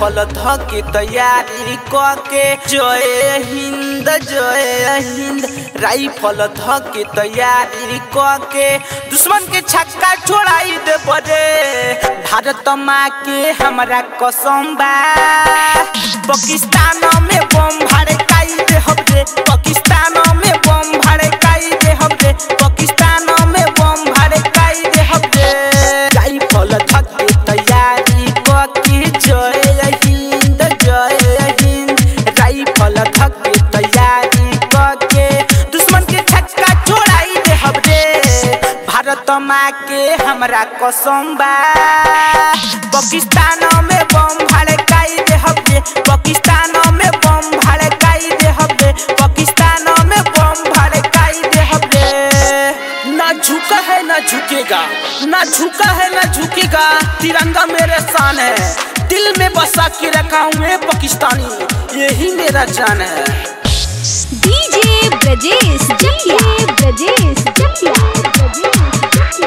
rifle धके तैयारी कके जय हिंद जय हिंद राइफल धके तैयारी कके दुश्मन के छक्का छोड़ाई दे बड़े भारत माँ के हमरा कसम बा पाकिस्तान में बम भड़काई दे हबरे पाकिस्तान में बम भड़काई दे हबरे पाकिस्तान में बम भड़काई दे हबरे राइफल धके तैयारी कके जय हिंद जय हिंद राइफल धके तैयारी कके दुश्मन के छक्का छोड़ाई दे हबरे भारत माँ के हमरा कसम बा पाकिस्तान में बम भड़काई दे हबरे पाकिस्तान में बम भड़काई दे हबरे पाकिस्तान में बम भड़काई दे हबरे ना झुका है ना झुकेगा ना झुका है ना झुकेगा तिरंगा मेरे शान है दिल में बसा के रखा हूँ मैं पाकिस्तानी यही मेरा जान है डीजे ब्रजेश जकिया ब्रजेश जकिया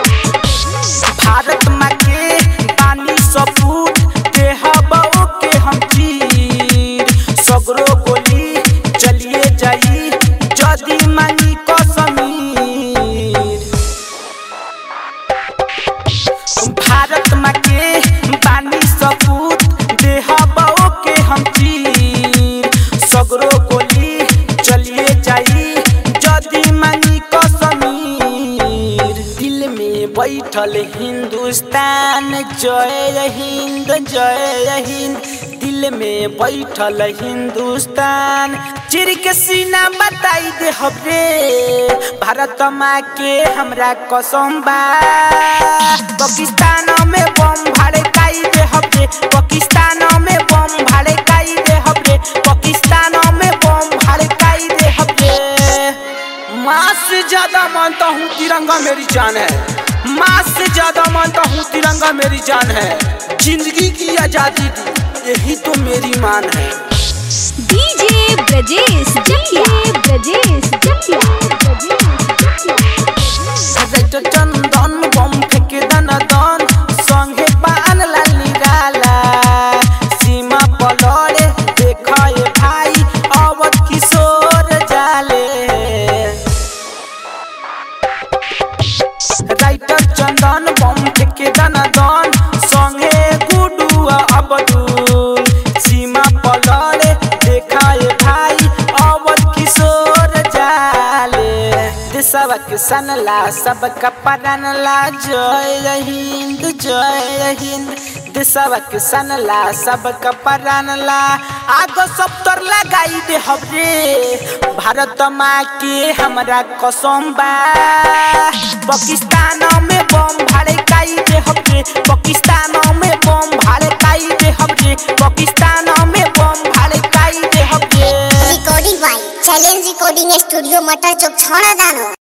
भारत माँ के पानी सपूत के हवाओं के हम चीर सगरो गोली चलिए जाई जदी मांगी कसमीर भारत माँ के पानी सपूत दे हवाओं के हम चीर सगरो गोली चलिए जाई जदी मांगी कसमीर दिल में बैठल हिंदुस्तान जय हिंद जय हिंद दिल में बैठल हिंदुस्तान चिर के सीना बताई दे हबरे भारत माँ के हमरा कसम बा पाकिस्तान में बम भड़काई दे हबरे पाकिस्तान में बम भड़काई दे हबरे पाकिस्तान में बम भड़काई दे हबरे माँ से ज्यादा मानता हूँ तिरंगा मेरी जान है माँ से ज्यादा मानता हूँ तिरंगा मेरी जान है जिंदगी की आजादी दी यही तो मेरी मान है डीजे ब्रजेश जकिया ब्रजेश जकिया रेट चंदन बम फेंके दन दन संगे पान लाल निराला सीमा पलड़े देखाए भाई अवध किशोर जाले राइटर चंदन बम फेंके दन दन संगे गुडू अबदुल सीमा पलड़े देखाए भाई अवध किशोर जाले देशवा के सनला सबका परानला जय हिंद जय हिंद देशवा के सनला सबका परानला आगो सब तोर लगाई दे हबरे भारत माँ के हमरा कसम बा पाकिस्तान में बम भड़काई दे हबरे पाकिस्तान में बम भड़काई दे हबरे पाकिस्तान में बम भड़काई दे हबरे recording by challenge recording studio Matar Chowk छौड़ा दानो